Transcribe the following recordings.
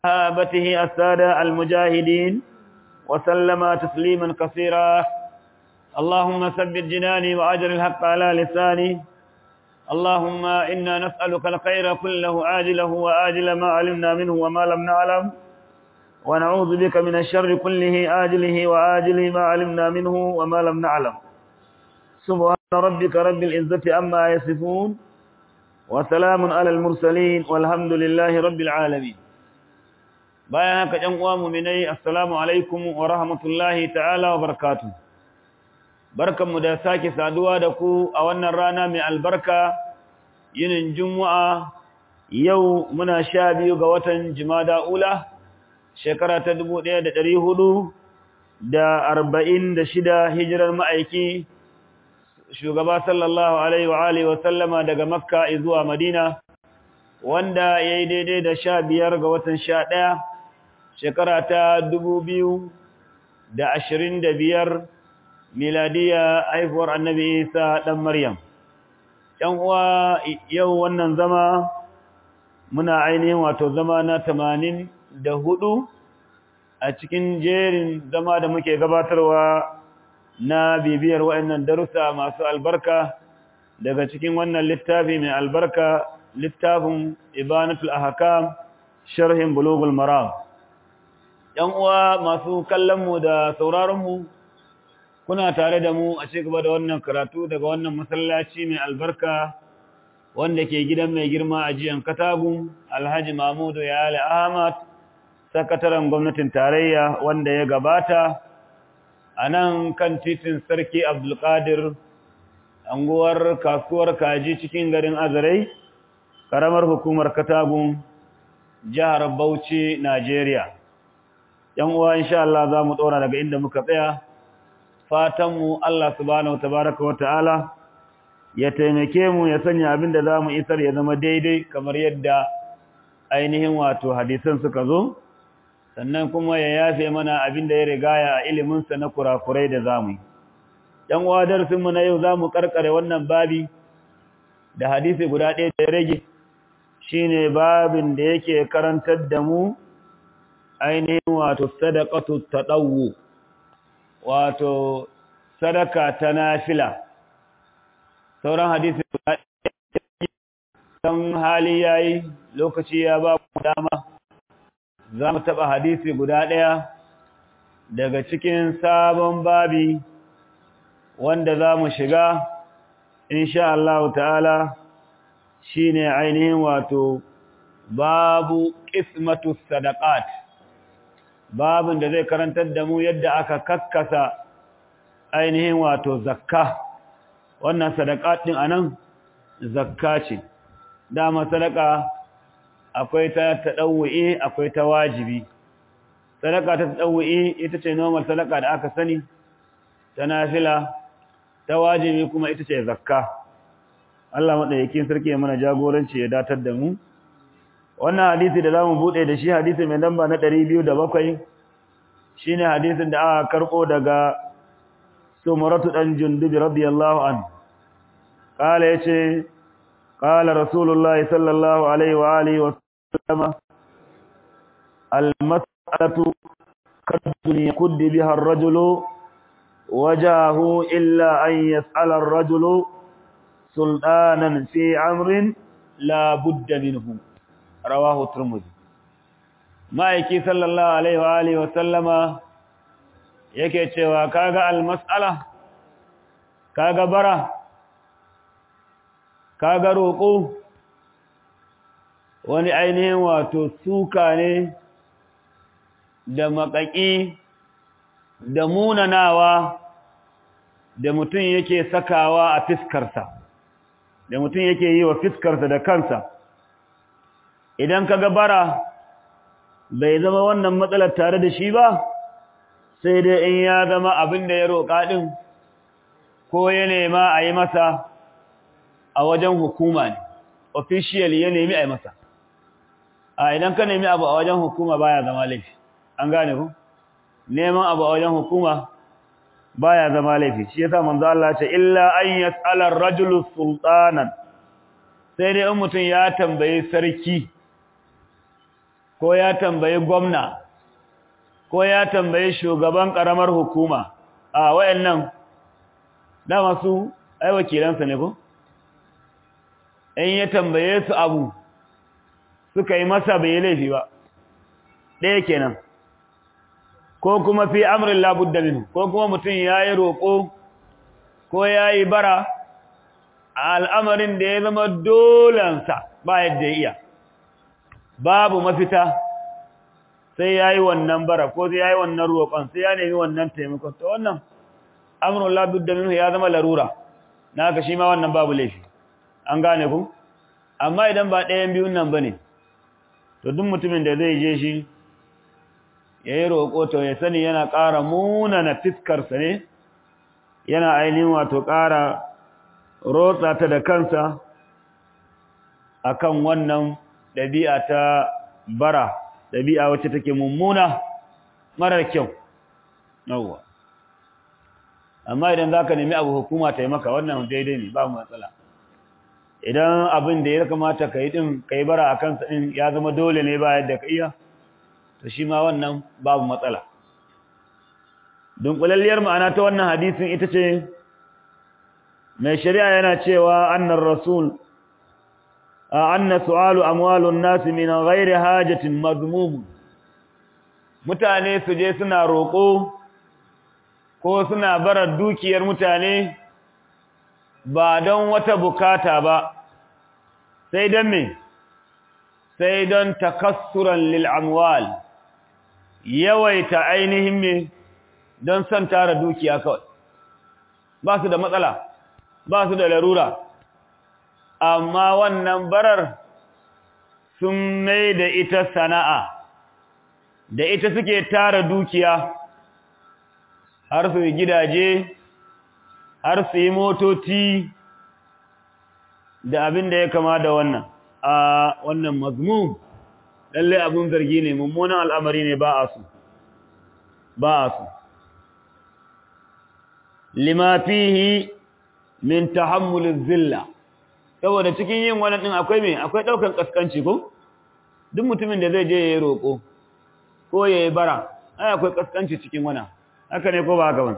صحابته السادة المجاهدين وسلم تسليما كثيرا اللهم ثبت جناني وأجر الحق على لساني اللهم إنا نسألك الخير كله عاجله وآجل ما علمنا منه وما لم نعلم ونعوذ بك من الشر كله آجله وآجله ما علمنا منه وما لم نعلم سبحان ربك رب العزة أما يصفون وسلام على المرسلين والحمد لله رب العالمين bayan haka ɗan uwa mu'minai assalamu alaikum wa rahmatullahi ta'ala wa barakatuh barkanmu da sake saduwa da ku a wannan rana mai albarka yinin juma'a yau muna sha biyu ga watan jimada ula shekara ta dubu ɗaya da ɗari hudu da arba'in da shida hijirar ma'aiki shugaba sallallahu alaihi wa alihi wa sallama daga makka zuwa madina wanda ya yi daidai da sha biyar ga watan sha ɗaya shekara ta dubu biyu da ashirin da biyar miladiya haifuwar annabi isa ɗan maryam ‘yan uwa yau wannan zama muna ainihin wato zama na tamanin da hudu a cikin jerin zama da muke gabatarwa na bibiyar wa'annan darussa masu albarka daga cikin wannan littafi mai albarka littafin ibanatul ahkam sharhin bulugul maram ‘yan uwa masu kallonmu da sauraronmu kuna tare da mu a cigaba da wannan karatu daga wannan masallaci mai albarka wanda ke gidan mai girma a jiyan katagun alhaji mahmudu yale ahmad sakataren gwamnatin tarayya wanda ya gabata a nan kan titin sarki abdulkadir anguwar kasuwar kaji cikin garin azarai karamar hukumar katagun jihar bauchi najeriya yan uwa insha Allah za mu ɗora daga inda muka tsaya fatanmu Allah subhanahu tabaraka wa ta'ala ya taimake mu ya sanya abin da za mu isar ya zama daidai kamar yadda ainihin wato hadisan suka zo sannan kuma ya yafe mana abin da ya rigaya a iliminsa na kurakurai da za mu yi ɗan uwa darsinmu na yau za mu karkare wannan babi da hadisi guda ɗaya da ya rage shine babin da yake karantar da mu ainihin wato sadaqatu tadawwu wato sadaka ta nafila sauran hadisi dan hali yayi lokaci ya ba mu dama za mu taba hadisi guda daya daga cikin sabon babi wanda za mu shiga insha Allah ta'ala shine ainihin wato babu qismatu sadaqat babin da zai karantar da mu yadda aka kakkasa ainihin wato zakka wannan sadaka din anan zakka ce dama sadaka akwai ta tadawwi akwai ta wajibi sadaka ta tadawwi ita ce normal sadaka da aka sani ta nafila ta wajibi kuma ita ce zakka Allah madaukakin sarki ya mana jagoranci ya datar da mu wannan hadisi da zamu bude da shi hadisi mai lamba na 207 shine hadisin da aka karbo daga Sumratu dan Jundub radiyallahu an kala yace qala Rasulullah sallallahu alaihi wa alihi wa sallama al-mas'alatu kadun yakuddi biha ar-rajulu wajahu illa an yas'ala ar-rajulu sultanan fi amrin la budda minhu rawahu turmudi ma'aiki sallallahu alaihi wa alihi wa sallama yake cewa kaga almas'ala kaga bara kaga roƙo wani ainihin wato suka ne da makaki da munanawa da mutum yake sakawa a fiskarsa da mutum yake yi wa fiskarsa da kansa idan ka bara bai zama wannan matsalar tare da shi ba sai dai in ya zama abin da ya roƙa ɗin ko ya nema a yi masa a wajen hukuma ne official ya nemi a yi masa a idan ka nemi abu a wajen hukuma baya zama laifi an gane ku neman abu a wajen hukuma baya zama laifi shi yasa manzo Allah ce illa an yas'ala ar-rajulu sultanan sai dai in mutum ya tambayi sarki ko ya tambayi gwamna ko ya tambayi shugaban karamar hukuma a wayannan dama su ai wakilansa ne ko in ya tambaye su abu suka yi masa bai laifi ba ɗaya kenan ko kuma fi amrin labudda minhu ko kuma mutum ya yi roƙo ko ya yi bara a al'amarin da ya zama dolansa ba yadda ya iya babu mafita sai ya yi wannan bara ko sai ya yi wannan roƙon sai ya nemi wannan taimakon ta wannan amrin labudda minhu ya zama larura na haka shi ma wannan babu laifi an gane ku amma idan ba ɗayan biyun nan ba ne to duk mutumin da zai je shi ya yi roƙo to ya sani yana ƙara munana fiskarsa ne yana ainihin wato ƙara rotsa ta da kansa akan wannan ɗabi'a ta bara ɗabi'a wacce take mummuna marar kyau yawwa amma idan za ka nemi abu hukuma ta yi maka wannan daidai ne ba matsala idan abin da ya kamata ka yi ɗin ka yi bara a kansa ɗin ya zama dole ne ba yadda ka iya to shi ma wannan babu matsala dunkulalliyar ma'ana ta wannan hadisin ita ce mai shari'a yana cewa annar rasul anna su'alu amwalun nas min ghairi hajatin mazmum mutane su je suna roƙo ko suna barar dukiyar mutane ba don wata bukata ba sai don me sai don takassuran lil amwal yawaita ainihin me don son tara dukiya kawai ba su da matsala ba su da larura amma wannan barar sun mai da ita sana'a da ita suke tara dukiya har su yi gidaje har su yi motoci da abin da ya kama da wannan a wannan mazmum lalle abin zargi ne mummunan al'amari ne ba a su ba a su lima fihi min tahammulin zilla saboda cikin yin wannan din akwai me akwai daukan kaskanci ko duk mutumin da zai je ya roƙo ko ya yi bara ai akwai kaskanci cikin wannan haka ne ko ba haka ba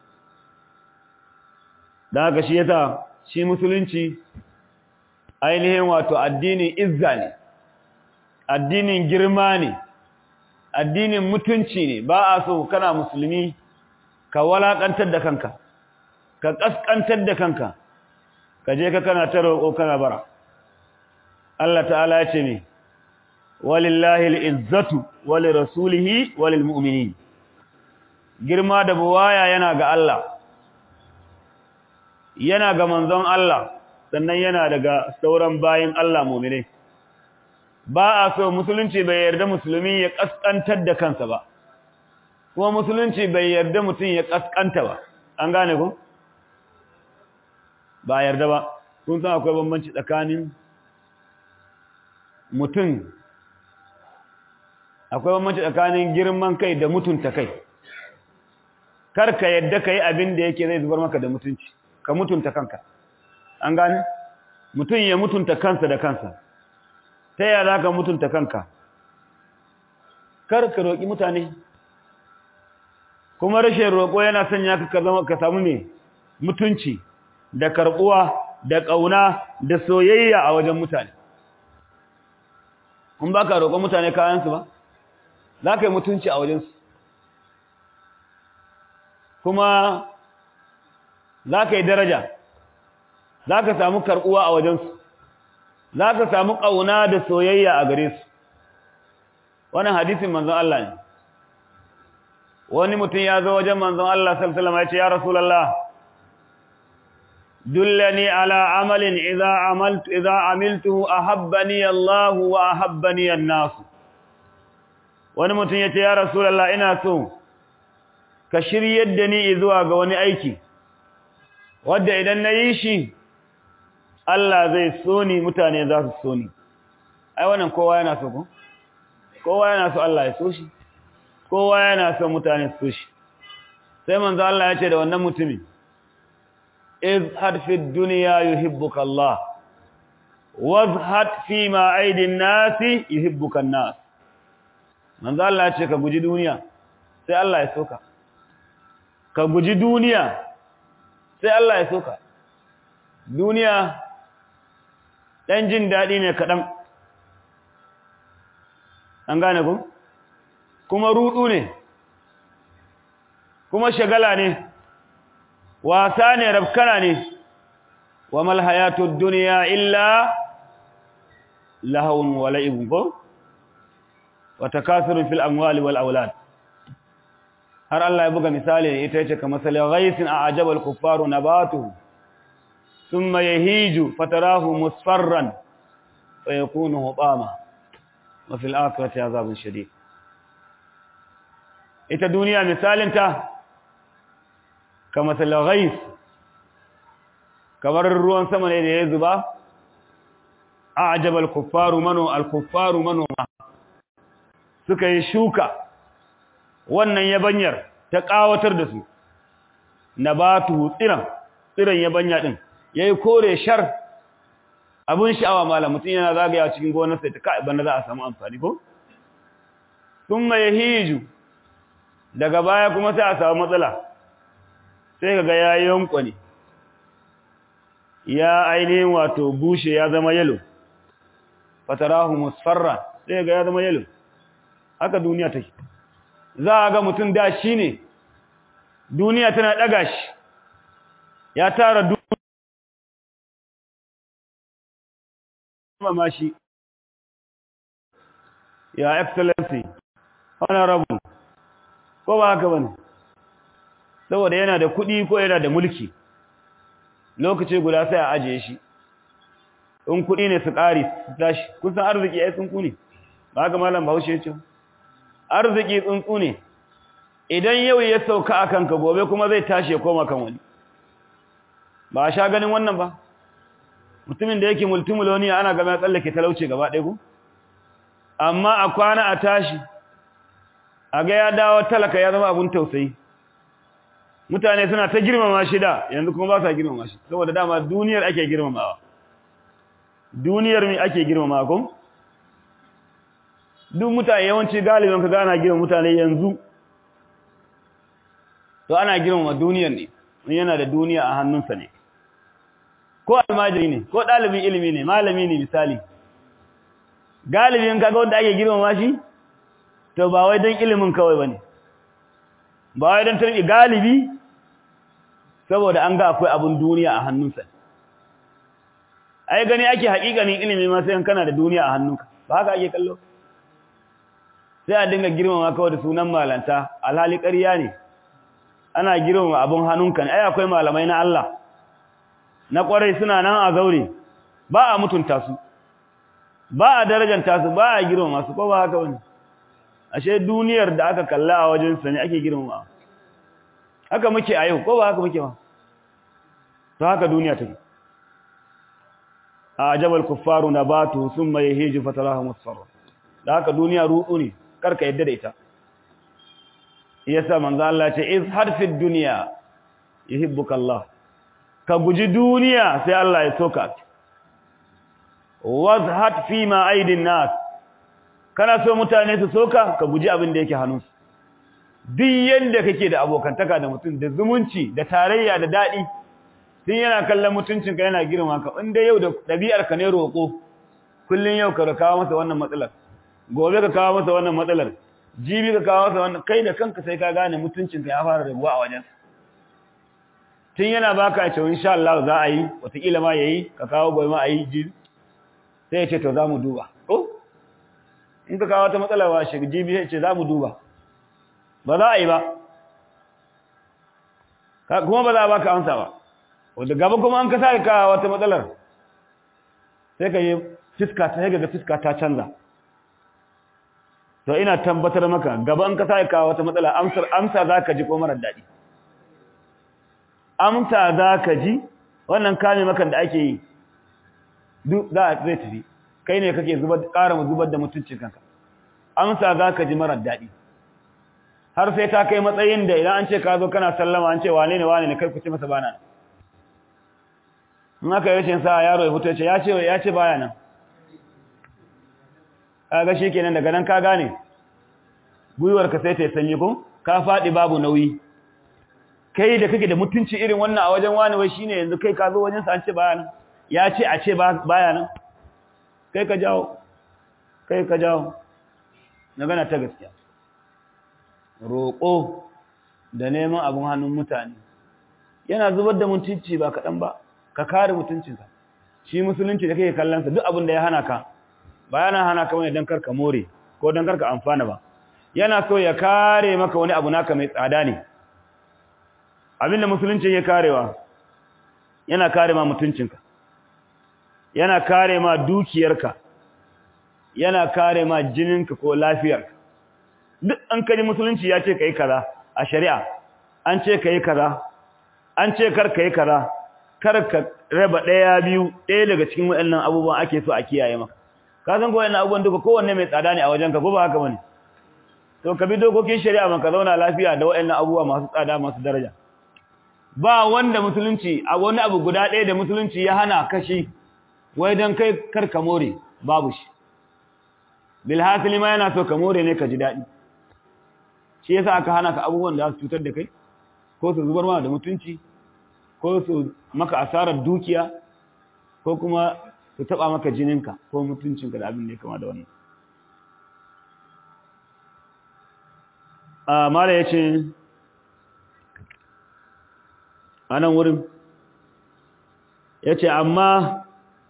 da haka shi yasa shi musulunci ainihin wato addinin izza ne addinin girma ne addinin mutunci ne ba a so kana musulmi ka walakantar da kanka ka kaskantar da kanka ka je ka kana ta roƙo kana bara Allah ta'ala ya ce ne walillahi al'izzatu wali rasulihi walil mu'minin girma da buwaya yana ga Allah yana ga manzon Allah sannan yana daga sauran bayin Allah mu'mine ba a so musulunci bai yarda musulmi ya kaskantar da kansa ba kuma musulunci bai yarda mutum ya kaskanta ba an gane ku ba yarda ba kun san akwai bambanci tsakanin mutum akwai bambanci tsakanin girman kai da mutunta kai kar ka yadda ka yi abin da yake zai zubar maka da mutunci ka mutunta kanka an gane mutum ya mutunta kansa da kansa ta yaya za ka mutunta kanka kar ka roƙi mutane kuma rashin roƙo yana sanya ka zama ka samu ne mutunci da karɓuwa da ƙauna da soyayya a wajen mutane kun ba ka roƙon mutane kayansu ba za ka yi mutunci a wajensu kuma za ka yi daraja za ka samu karɓuwa a wajensu za ka samu ƙauna da soyayya a gare su wannan hadisin manzon Allah ne wani mutum ya zo wajen manzon Allah sallallahu ya ce ya rasulullah dullani ala amalin idza amaltu idza amiltuhu ahabbani Allah wa ahabbani an-nas wani mutum ya ce ya rasulullah ina so ka shiryar da ni zuwa ga wani aiki wanda idan na yi shi Allah zai so ni mutane za su so ni ai wannan kowa yana so ko kowa yana so Allah ya so shi kowa yana so mutane su so shi sai manzo Allah ya ce da wannan mutumin izhad fi dunya yuhibbuka Allah wazhad fi ma aidin nasi yuhibbuka an-nas manzo Allah ya ce ka guji duniya sai Allah ya soka ka guji duniya sai Allah ya soka duniya dan jin dadi ne kadan an gane ku kuma rudu ne kuma shagala ne wasa ne rabkana ne wa mal hayatud dunya illa lahawun wa la'ibun ko wa takasurun fil amwali wal aulad har Allah ya buga misali ita yace kamar salil ghaisin a'jaba al kuffaru nabatuhu thumma yahiju fatarahu musfarran fa yakunu hutama wa fil akhirati azabun shadid ita duniya misalin ta kamar salil ghais kamar ruwan sama ne da ya zuba a'jaba al kuffaru manu al kuffaru manuma suka yi shuka wannan yabanyar ta kawatar da su nabatu tsiran tsiran yabanya din yayi kore shar abun sha'awa malam mutun yana zagaya cikin gonar sai ta kai banda za a samu amfani ko thumma yahiju daga baya kuma sai a samu matsala sai kaga yayin kwani ya ainihin wato bushe ya zama yalo fatarahu musfarra sai ga ya zama yalo haka duniya take za a ga mutum da shi ne duniya tana ɗaga shi ya tara duniya ma shi ya excellency honorable ko ba haka bane saboda yana da kuɗi ko yana da mulki lokaci guda sai a ajiye shi in kuɗi ne su ƙari su tashi kusan arziki ya tsunku ne ba haka malam bahaushe ya ce arziki tsuntsu ne idan yau ya sauka a kanka gobe kuma zai tashi ya koma kan wani ba a sha ganin wannan ba mutumin da yake multimiloniya ana gama ya tsallake talauce gaba ɗaya ku amma a kwana a tashi a ga ya dawo talaka ya zama abun tausayi mutane suna ta girmama shi da yanzu kuma ba sa girmama shi saboda dama duniyar ake girmamawa duniyar mi ake girmamawa kuma duk mutane yawanci galibin ka gana girma mutane yanzu to ana girma duniyar ne yana da duniya a hannunsa ne ko almajiri ne ko ɗalibin ilimi ne malami ne misali galibin kaga wanda ake girma shi to ba wai don ilimin kawai bane ba wai don tarbi galibi saboda an ga akwai abun duniya a hannunsa ai gani ake haƙiƙanin ilimi ma sai kana da duniya a hannunka ba haka ake kallo sai a dinga girmama kawai da sunan malanta alhali ƙarya ne ana girmama abun hannunka ne ai akwai malamai na Allah na ƙwarai suna nan a zaure ba a mutunta su ba a darajanta su ba a girmama su ko ba haka wani ashe duniyar da aka kalla a wajen sa ne ake girmama haka muke a yau ko ba haka muke ba to haka duniya take a jabal kuffaru nabatu thumma yahiju fatarahu musfarra da haka duniya ruɗu ne karka yadda da ita yasa manzo Allah ce iz harfid dunya yuhibbuka Allah ka guji duniya sai Allah ya soka wazhat fi ma aidin nas kana so mutane su soka ka guji abin da yake hannunsu duk yanda kake da abokantaka da mutum da zumunci da tarayya da dadi tun yana kallon mutuncinka yana girma ka inda yau da ɗabi'ar ka ne roƙo kullun yau ka kawo masa wannan matsalar gobe ka kawo masa wannan matsalar jibi ka kawo masa wannan kai da kanka sai ka gane mutuncinka ya fara rabuwa a wajen tun yana baka ya ce insha Allah za a yi wataƙila ma yayi ka kawo gobe ma a yi jibi sai ya ce to za mu duba ko in ka kawo wata matsala ba shi jibi sai ce za mu duba ba za a yi ba kuma ba za a baka amsa ba wanda gaba kuma an ka sa ka wata matsalar sai ka yi fiska ta ga fiska ta canza to ina tabbatar maka gaba an ka sa ka wata matsala amsar amsa zaka ji ko marar dadi amsa zaka ji wannan kame makan da ake yi duk za a zai tafi kai ne kake zubar ƙara zubar da mutuncin kanka amsa zaka ji marar dadi har sai ta kai matsayin da idan an ce ka zo kana sallama an ce wane ne wane ne kai ku ce masa bana in aka yi rashin sa yaro ya fito ya ce ya ce baya nan kaga shikenan daga nan ka gane gwiwarka sai ta yi sanyi ko ka faɗi babu nauyi kai da kake da mutunci irin wannan a wajen wani wai shine yanzu kai ka zo wajen sa an ce baya nan ya ce a ce baya nan kai ka jawo kai ka jawo magana ta gaskiya roƙo da neman abin hannun mutane yana zubar da mutunci ba kaɗan ba ka kare mutuncinsa shi musulunci da kake kallonsa duk abin da ya hana ka ba yana hana ka wani don karka more ko don karka amfana ba yana so ya kare maka wani abu naka mai tsada ne abin da musulunci ya karewa yana kare ma mutuncinka yana kare ma dukiyarka yana kare ma jininka ko lafiyarka duk an kaji musulunci ya ce ka yi kaza a shari'a an ce ka yi kaza an ce kar ka yi kaza kar ka raba ɗaya biyu ɗaya daga cikin waɗannan abubuwan ake so a kiyaye maka ka san ko waɗannan abubuwan duka kowanne mai tsada ne a wajenka ko ba haka bane to ka bi dokokin shari'a man ka zauna lafiya da waɗannan abubuwa masu tsada masu daraja ba wanda musulunci a wani abu guda ɗaya da musulunci ya hana kashi wai don kai kar ka more babu shi bilhassali ma yana so ka more ne ka ji daɗi shi yasa aka hana ka abubuwan da za su cutar da kai ko su zubar mana da mutunci ko su maka asarar dukiya ko kuma su taba maka jininka ko mutuncinka da abin da ya kama da wannan a mala ya ce a nan wurin ya ce amma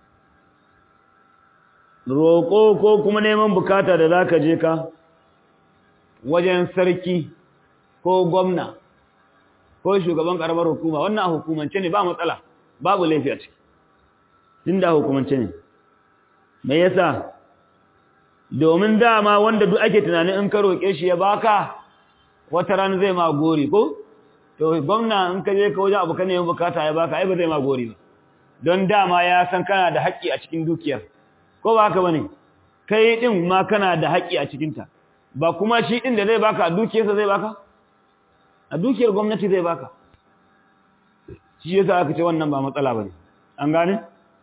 roƙo ko kuma neman bukata da za ka je ka wajen sarki ko gwamna ko shugaban karamar hukuma wannan a hukumance ne ba matsala babu laifi a ciki tun da hukumance ne me yasa domin dama wanda duk ake tunanin in ka roƙe shi ya baka wata ran zai ma gori ko to gwamna in ka je ka wajen abu ka neman bukata ya baka ai ba zai ma gori ba don dama ya san kana da haƙƙi a cikin dukiyar ko ba haka bane kai din ma kana da haƙƙi a cikinta ba kuma shi din da zai baka a dukiyarsa zai baka a dukiyar gwamnati zai baka shi yasa aka ce wannan ba matsala bane an gane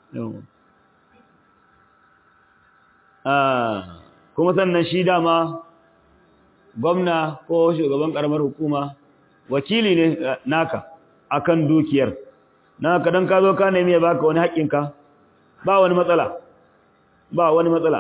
kuma sannan shi dama gwamna ko shugaban karamar hukuma wakili ne naka akan dukiyar naka dan ka zo ka nemi ya baka wani haƙƙinka ba wani matsala ba wani matsala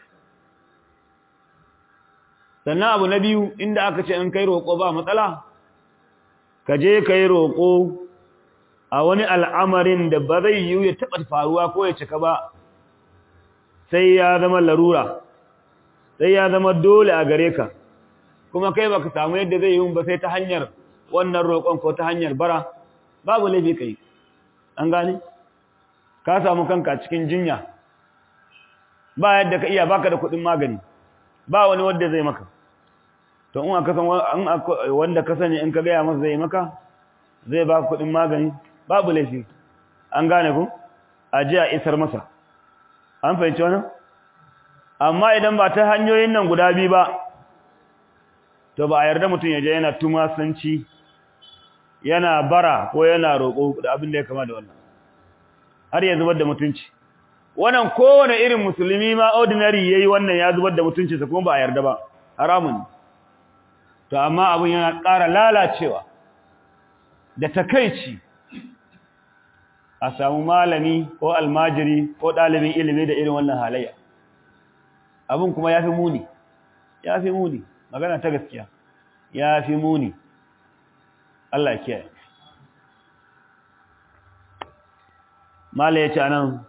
sannan abu na biyu inda aka ce in kai roƙo ba matsala ka je ka yi roƙo a wani al'amarin da ba zai yiwu ya taɓa faruwa ko ya cika ba sai ya zama larura sai ya zama dole a gare ka kuma kai baka samu yadda zai yiwu ba sai ta hanyar wannan roƙon ko ta hanyar bara babu laifi kai an gane ka samu kanka cikin jinya ba yadda ka iya baka da kuɗin magani ba wani wanda zai maka to in aka san wanda ka sani in ka gaya masa zai maka zai ba kuɗin magani babu laifi an gane ku a ji a isar masa an fahimci wannan amma idan ba ta hanyoyin nan guda biyu ba to ba a yarda mutum ya je yana tumasanci yana bara ko yana roƙo da abin da ya kama da wannan har ya zubar da mutunci wannan kowane irin musulmi ma ordinary yayi wannan ya zubar da mutuncinsa kuma ba a yarda ba haramun to amma abin yana ƙara lalacewa da takeici a samu malami ko almajiri ko ɗalibin ilimi da irin wannan halayya abin kuma ya fi muni ya fi muni magana ta gaskiya ya fi muni Allah kiyaye mala ya ce anan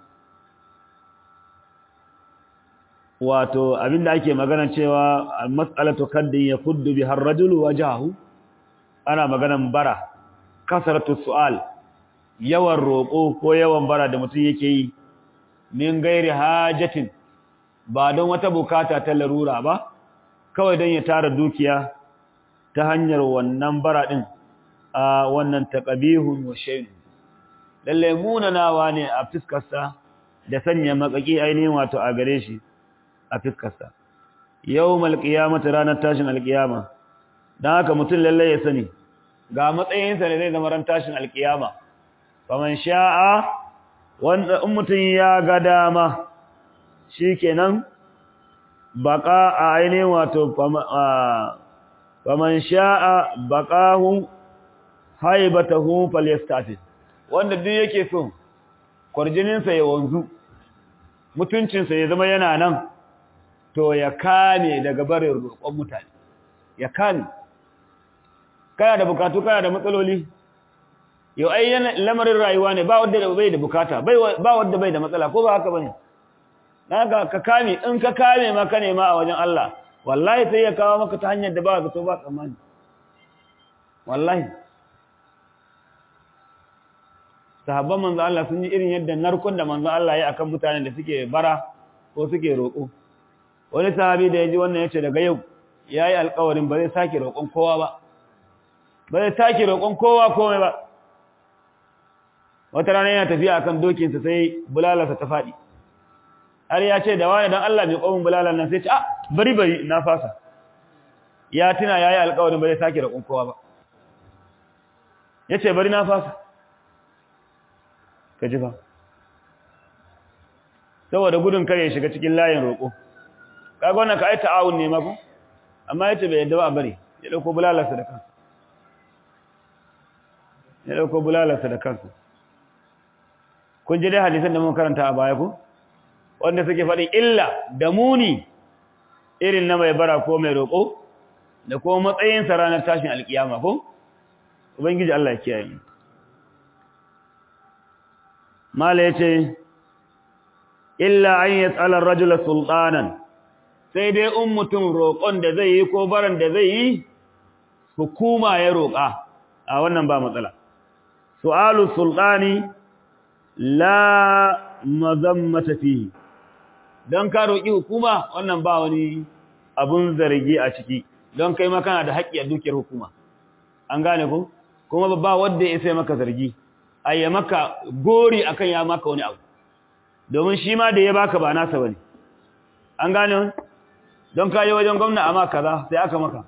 wato abinda ake magana cewa mas'alatu kaddin ya kuddu bi har rajulu wajahu ana maganan bara kasaratu su'al yawan roƙo ko yawan bara da mutum yake yi min gairi hajatin ba don wata bukata ta larura ba kawai don ya tara dukiya ta hanyar wannan bara din a wannan taqabihun wa shay'un lalle munanawa ne a fiskarsa da sanya makaki ainihin wato a gare shi a fiskarsa yawmal qiyamati ranar tashin alqiyama dan haka mutum lalle ya sani ga matsayinsa da zai zama ran tashin alqiyama faman sha'a wanda in mutum ya ga dama shikenan baka a ainihin wato faman sha'a baqahu haibatahu falyastafid wanda duk yake so kwarjininsa ya wanzu mutuncinsa ya zama yana nan to ya kame daga barin roƙon mutane ya kame kana da bukatu kana da matsaloli yau ai lamarin rayuwa ne ba wanda bai da bukata ba wanda bai da matsala ko ba haka bane haka ka kame in ka kame ma ka nema a wajen Allah wallahi sai ya kawo maka ta hanyar da ba zato ba tsammani wallahi sahabban manzo Allah sun yi irin yadda narkon da manzo Allah ya akan mutanen da suke bara ko suke roƙo wani sahabi da yaji wannan yace daga yau yayi alƙawarin ba zai sake roƙon kowa ba ba zai sake roƙon kowa komai ba wata rana yana tafiya akan dokin sa sai bulalarsa ta fadi har ya ce da wani dan Allah mai komin bulalar nan sai ce ah bari bari na fasa ya tuna yayi alƙawarin ba zai sake roƙon kowa ba yace bari na fasa ka ji ba saboda gudun kare shiga cikin layin roƙo kaga wannan ka ai ta'awun ne mako amma yace bai yadda ba bari ya dauko bulalarsa da kansa ya dauko bulalarsa da kansa kun ji dai hadisan da mun karanta a baya ko wanda suke faɗin illa da muni irin na mai bara ko mai roƙo da kuma matsayinsa ranar tashin alkiyama ko ubangiji Allah ya kiyaye mu mala yace illa an yas'ala ar-rajula sultanan sai dai in mutum roƙon da zai yi ko baran da zai yi hukuma ya roƙa a wannan ba matsala su'alu sultani la mazammata fihi don ka roƙi hukuma wannan ba wani abun zargi a ciki don kai ma kana da haƙƙi a dukiyar hukuma an gane ku kuma ba wanda ya sai maka zargi ayya maka gori akan ya maka wani abu domin shi ma da ya baka ba nasa bane an gane don ka yi wajen gwamna amma kaza sai aka maka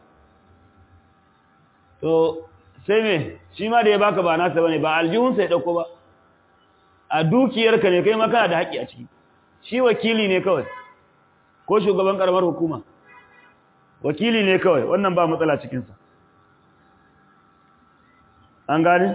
to sai me shi ma da ya baka ba nasa bane ba aljihun sai dauko ba a dukiyarka ne kai ma kana da haƙƙi a ciki shi wakili ne kawai ko shugaban karamar hukuma wakili ne kawai wannan ba matsala cikinsa an gane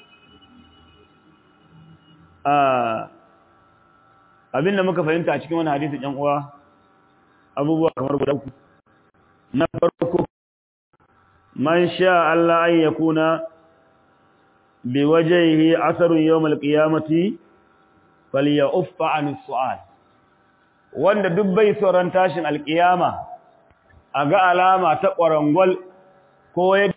abinda muka fahimta a cikin wani hadisi ɗan uwa abubuwa kamar guda uku na farko man sha Allah an yakuna bi wajhihi asarun yawmal qiyamati falyaffa an su'al wanda duk bai tsoron tashin alkiyama a ga alama ta ƙwarangwal ko ya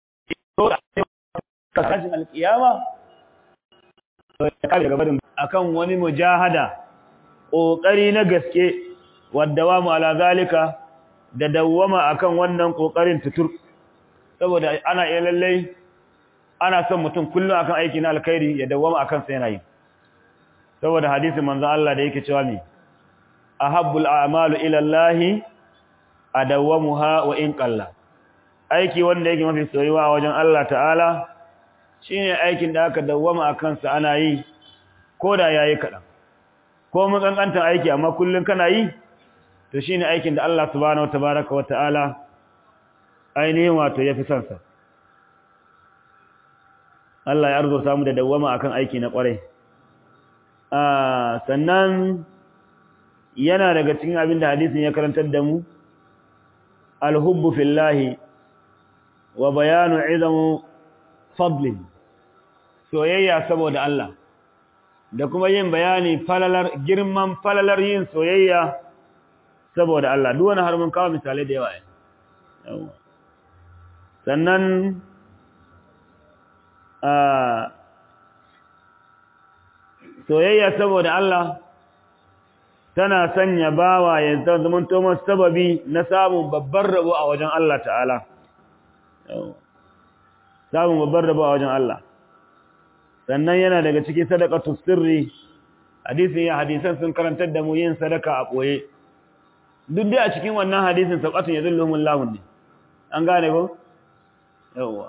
tashin alkiyama ya kare gabarin akan wani mujahada ƙoƙari na gaske wadda wa mu ala zalika da dawwama akan wannan ƙoƙarin tutur saboda ana iya lallai ana son mutum kullum akan aiki na alkhairi ya dawwama akan sa yana yi saboda hadisin manzon Allah da yake cewa me ahabbul a'malu ila Allah adawwamuha wa in qalla aiki wanda yake mafi soyuwa a wajen Allah ta'ala shine aikin da aka dawwama akan sa ana yi koda yayi kadan ko mun kankanta aiki amma kullun kana yi to shine aikin da Allah subhanahu watabaraka wa ta'ala ainihin wato yafi son sa Allah ya arzuta mu da dawwama akan aiki na kwarai sannan yana daga cikin abin da hadisin ya karantar da mu alhubbu fillahi wa bayanu izamu fadlin soyayya saboda Allah da kuma yin bayani falalar girman falalar yin soyayya saboda Allah duk wani har mun kawo misalai da yawa yawa sannan soyayya saboda Allah tana sanya bawa ya zama tomar sababi na samun babbar rabo a wajen Allah ta'ala samun babbar rabo a wajen Allah sannan yana daga cikin sadaqatu sirri hadisin ya hadisan sun karantar da mu yin sadaka a boye duk da a cikin wannan hadisin sabqatun yadulluhumul lahu ne an gane ko yawa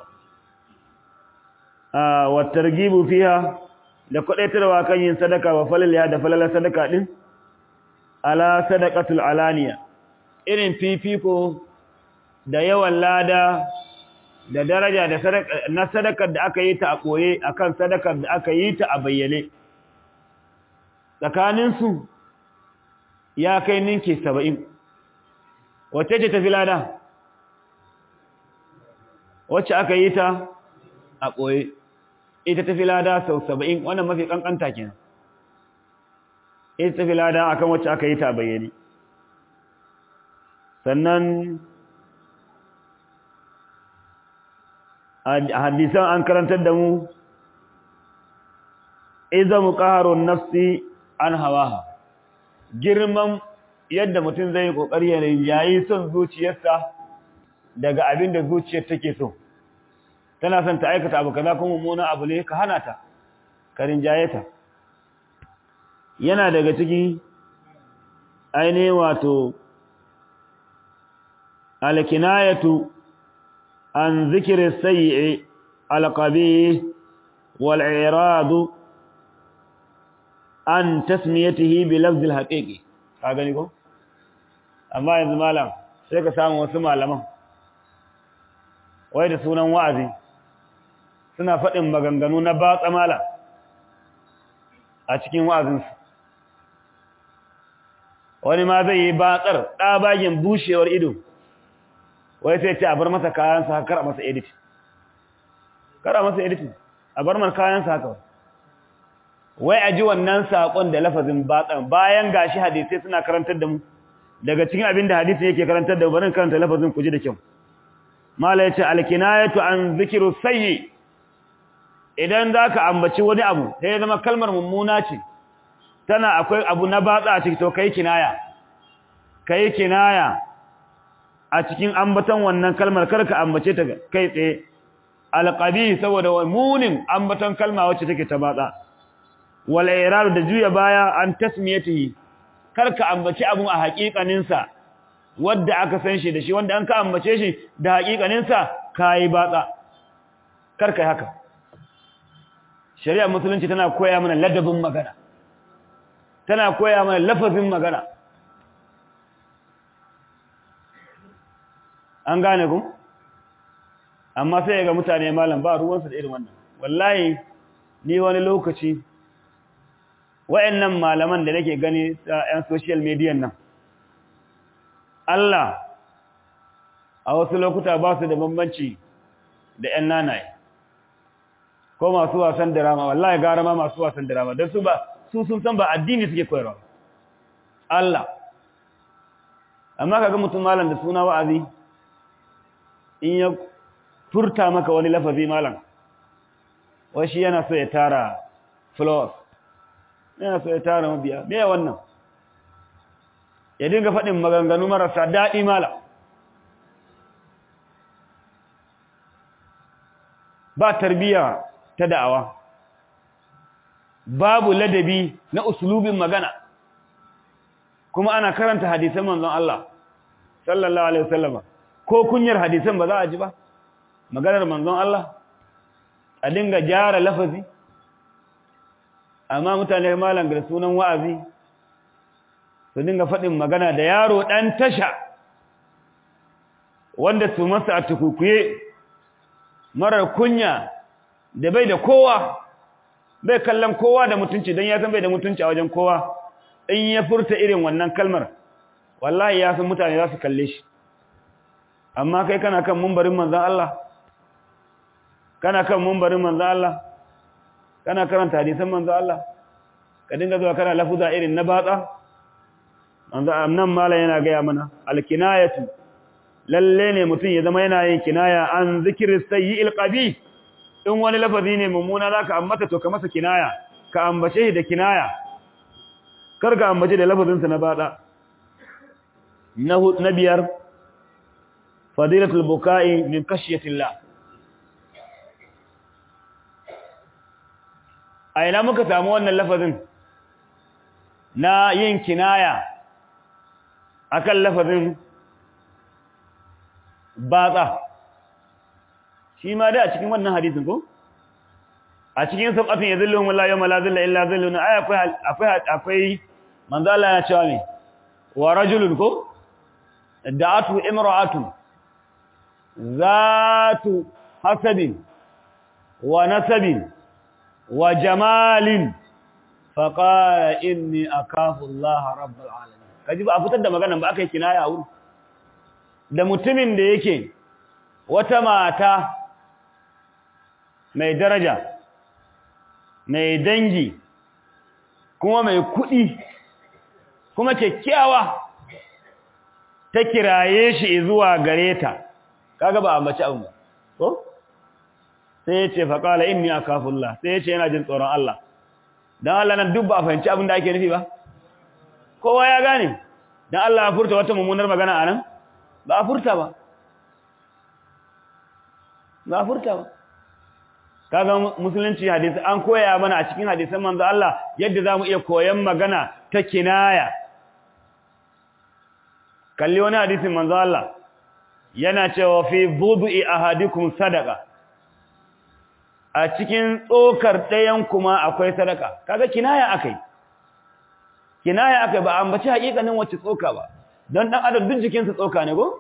ah wa targibu fiha da kwadaitarwa kan yin sadaka wa falaliya da falalar sadaka din ala sadaqatul alaniya irin fifiko da yawan lada da daraja da na sadakar da aka yi ta a koye akan sadakar da aka yi ta a bayyane tsakaninsu ya kai ninki saba'in wacce ce tafi lada wacce aka yi ta a koye ita tafi lada sau saba'in wannan mafi kankanta kenan ita tafi lada akan wacce aka yi ta a bayyane sannan a hadisan an karantar da mu iza muqaharun nafsi an hawaha girman yadda mutum zai kokari ya yayi son zuciyarsa daga abin da zuciyar take so tana son ta aikata abu kaza kuma mummuna abu ne ka hana ta ka rinjaye ta yana daga ciki ainihin wato alkinayatu عن ذكر السيء القبيح والإعراض عن تسميته بلفظ الحقيقي gani ko amma yanzu malam sai ka samu wasu malaman wai da sunan wa'azi suna faɗin maganganu na batsa malam a cikin wa'azinsu wani ma zai yi batsar ɗabagen bushewar ido wai sai ce a bar masa kayansa haka kar a masa edit kar a masa edit a bar masa kayansa haka wai a ji wannan saƙon da lafazin batsan bayan gashi hadisai suna karantar da mu daga cikin abin da hadisi yake karantar da mu barin karanta lafazin ku ji da kyau mala yace alkinayatu an zikru sayyi idan zaka ambaci wani abu sai ya zama kalmar mummuna ce tana akwai abu na batsa a cikin to kai kinaya kai kinaya a cikin ambaton wannan kalmar karka ambace ta kai tsaye alqabi saboda munin ambaton kalma wacce take ta batsa wal iradu da juya baya an tasmiyatihi karka ambace abun a haƙiƙanin sa wanda aka san shi da shi wanda an ka ambace shi da haƙiƙanin sa kai batsa karka haka shari'a musulunci tana koya mana ladabin magana tana koya mana lafazin magana an gane ku amma sai ga mutane malam ba ruwansu da irin wannan wallahi ni wani lokaci wayannan malaman da nake gani ta yan social media nan Allah a wasu lokuta ba su da bambanci da yan nanaye ko masu wasan drama wallahi gara ma masu wasan drama don su ba su sun san ba addini suke koyarwa Allah amma kaga mutum malam da suna wa'azi in ya furta maka wani lafazi malam wai shi yana so ya tara flowers yana so ya tara mabiya me wannan ya dinga faɗin maganganu marasa daɗi malam ba tarbiyya ta da'awa babu ladabi na usulubin magana kuma ana karanta hadisan manzon Allah sallallahu alaihi wasallam ko kunyar hadisan ba za a ji ba maganar manzon Allah a dinga gyara lafazi amma mutane malam da sunan wa'azi su dinga faɗin magana da yaro ɗan tasha wanda su masa a tukukuye marar kunya da bai da kowa bai kallon kowa da mutunci don ya san bai da mutunci a wajen kowa in ya furta irin wannan kalmar wallahi ya san mutane za su kalle shi amma kai kana kan mumbarin manzan Allah kana kan mumbarin manzan Allah kana karanta hadisan manzan Allah ka dinga zuwa kana lafuza irin na batsa manzan nan mala yana gaya mana alkinayatu lalle ne mutum ya zama yana yin kinaya an zikirin sayyi'il qabi in wani lafazi ne mummuna zaka ambata to ka masa kinaya ka ambace shi da kinaya kar ka ambace da lafazinsa na bada na biyar fadilatul buka'i min khashyatillah a ina muka samu wannan lafazin na yin kinaya akan lafazin batsa shi ma da a cikin wannan hadisin ko a cikin sab'atin yazilluhum wallahi yawma la zilla illa zillun ay akwai akwai akwai manzo Allah ya cewa me wa rajulun ko da'atu imra'atun zatu hasabin wa nasabin wa jamalin faqala inni akafu Allah rabbul alamin kaji ba a fitar da maganan ba aka yi kinaya a wurin da mutumin da yake wata mata mai daraja mai dangi kuma mai kuɗi kuma kyakkyawa ta kiraye shi zuwa gare ta kaga ba a mace abin ba ko sai ya ce faƙala inni akafullah sai ya ce yana jin tsoron Allah don Allah nan duk ba a fahimci abin da ake nufi ba kowa ya gane don Allah ya furta wata mummunar magana a nan ba a furta ba ba a furta ba kaga musulunci hadisi an koya mana a cikin hadisan manzo Allah yadda zamu iya koyan magana ta kinaya kalli wani hadisin manzo Allah yana cewa fi budu'i ahadikum sadaqa a cikin tsokar ɗayan kuma akwai sadaka kaga kinaya akai kinaya akai ba ambaci hakikanin wacce tsoka ba don dan adam duk jikinsa tsoka ne go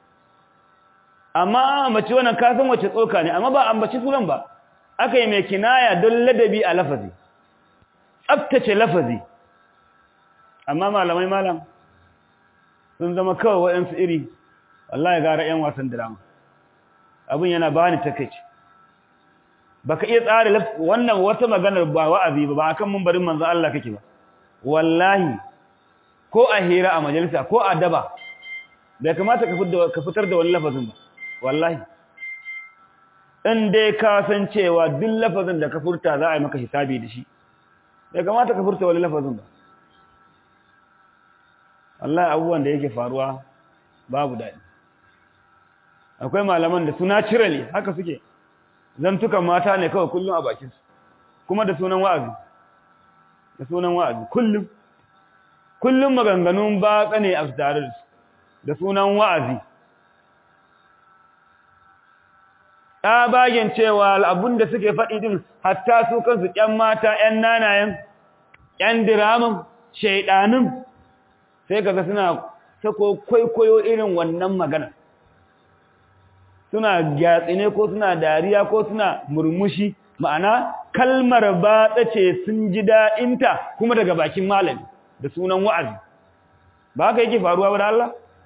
amma ambaci wannan kasan wacce tsoka ne amma ba ambaci sunan ba akai mai kinaya don ladabi a lafazi tsaftace lafazi amma malamai malam sun zama kawai waɗansu iri wallahi gara 'yan wasan drama abin yana bani takeici baka iya tsara wannan wata maganar ba wa'azi ba ba akan mumbarin manzo Allah kake ba wallahi ko a hira a majalisa ko a daba bai kamata ka fitar da wani lafazin ba wallahi in dai ka san cewa duk lafazin da ka furta za a yi maka hisabi da shi bai kamata ka furta wani lafazin ba wallahi abubuwan da yake faruwa babu daɗi akwai malaman da suna cirali haka suke zantukan mata ne kawai kullum a bakinsu kuma da sunan wa'azi da sunan wa'azi kullum kullum maganganun batsa ne a tare da su da sunan wa'azi bagen cewa abun da suke faɗi din hatta su kansu ƴan mata ƴan nanayen ƴan diramin shaiɗanin sai kaga suna sako kwaikwayo irin wannan magana suna gyatsine ko suna dariya ko suna murmushi ma'ana kalmar batsa ce sun ji da'inta kuma daga bakin malami da sunan wa'azi ba haka yake faruwa ba da Allah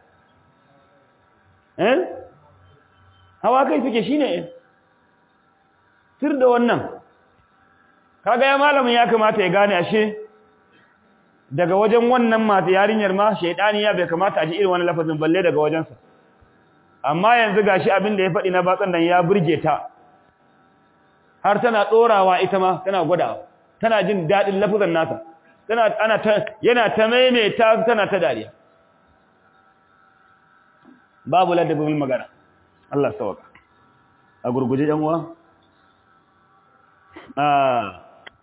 eh hawa kai suke shine sir da wannan kaga ya malamin ya kamata ya gane ashe daga wajen wannan mata yarinyar ma shaydaniya bai kamata a ji irin wannan lafazin balle daga wajensa amma yanzu gashi abin da ya faɗi na batsan nan ya burge ta har tana tsorawa ita ma tana gwadawa tana jin daɗin lafazan nasa tana ana ta yana ta maimaita tana ta dariya babu ladabin magana Allah sawaka a gurguje yan uwa ah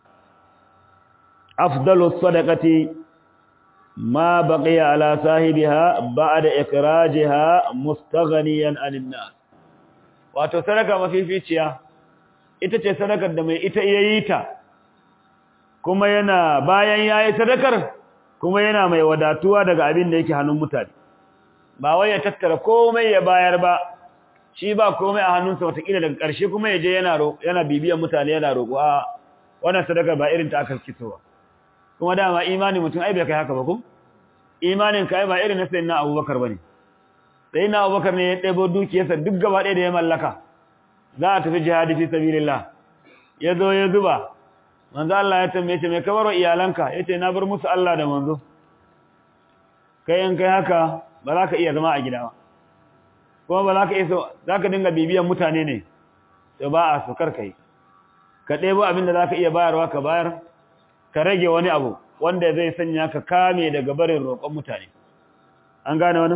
afdalu sadaqati ma baqiya ala sahibiha ba'da ikrajiha mustaghniyan anin nas wato sadaka mafificiya ita ce sadakar da mai ita yayi ta kuma yana bayan yayi sadakar kuma yana mai wadatuwa daga abin da yake hannun mutane ba wai ya tattara komai ya bayar ba shi ba komai a hannunsa watakila daga ƙarshe kuma ya je yana yana bibiyan mutane yana roƙo a wannan sadaka ba irin ta aka kisowa kuma dama imani mutum ai bai kai haka ba ko imanin ka ai ba irin na sayyidina Abubakar bane sayyidina Abubakar ne ya ɗebo dukiyarsa duk gaba ɗaya da ya mallaka za a tafi jihadi fi sabilillah ya zo ya zuba manzo Allah ya tambaye shi me ka baro iyalanka yace na bar musu Allah da manzo kai in kai haka ba za ka iya zama a gida ba kuma ba za ka iya za ka dinga bibiyan mutane ne to ba a so kar kai ka ɗebo abin da za ka iya bayarwa ka bayar ka rage wani abu wanda zai sanya ka kame daga barin roƙon mutane an gane wani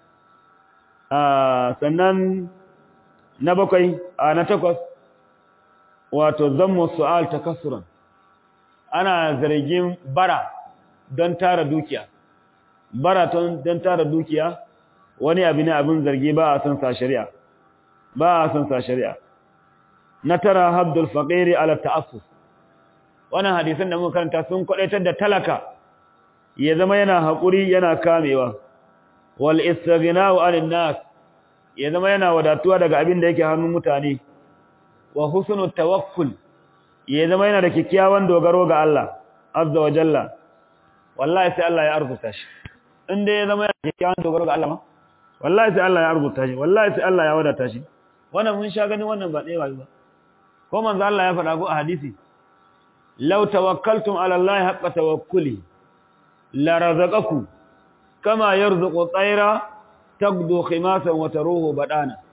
sannan na bakwai a na takwas wato zammu su'al takassuran ana zargin bara don tara dukiya bara don tara dukiya wani abu ne abin zargi ba a san sa shari'a ba a san sa shari'a na tara habdul faqiri ala ta'assus wannan hadisan da muka karanta sun kwadaitar da talaka ya zama yana hakuri yana kamewa wal istighna'u 'anil nas ya zama yana wadatuwa daga abin da yake hannun mutane wa husnul tawakkul ya zama yana da kikkiawan dogaro ga Allah azza wa jalla wallahi sai Allah ya arzuta shi inda ya zama yana da kikkiawan dogaro ga Allah ma wallahi sai Allah ya arzuta shi wallahi sai Allah ya wadata shi wannan mun sha gani wannan ba ɗaya ba ko manzo Allah ya faɗa ko a hadisi law tawakkaltum ala Allah haqqa tawakkuli la razaqakum kama yarzuqu tayra tagdu khimasan wa taruhu badana